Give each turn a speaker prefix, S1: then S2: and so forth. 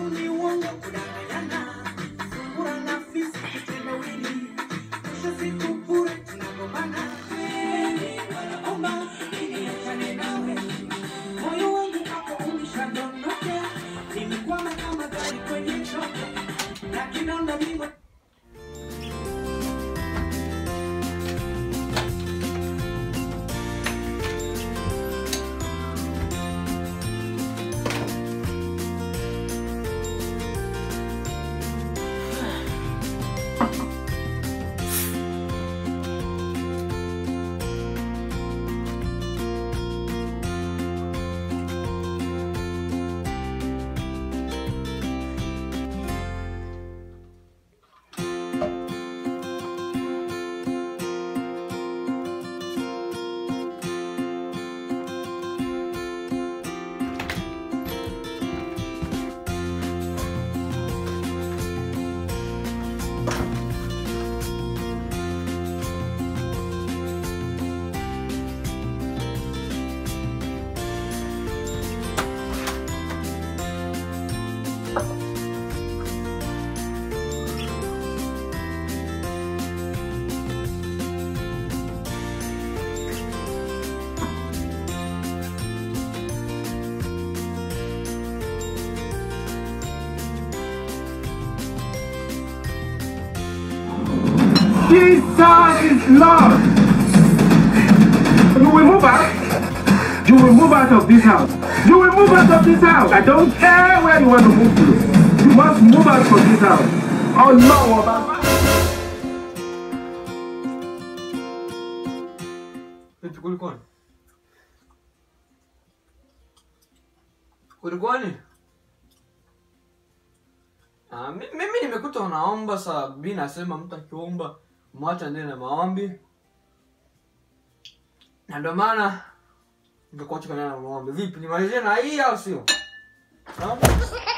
S1: ni uongo kudanganyana, sungura na fisi kitendawili, mwisho siku bure tunagombana. Kweli wanaomba niachane nawe, moyo wangu hapo umeshadondoka, nimekwama kama gari kwenye chombo na kidonda mimba
S2: Jesus is Lord. You will move out. You will move out of this house. You will move out of this house. I don't care where you want to move to. You must move out from this house. Oh no, Baba.
S3: Vipi kulikoni? Kulikoni? Ah, mi- mimi nimekuta unaomba saa bi nasema mtu akiomba mwacha ndene na maombi na ndio maana nikakuacha kana na maombi. Vipi nimalizie na hii au sio? Ah?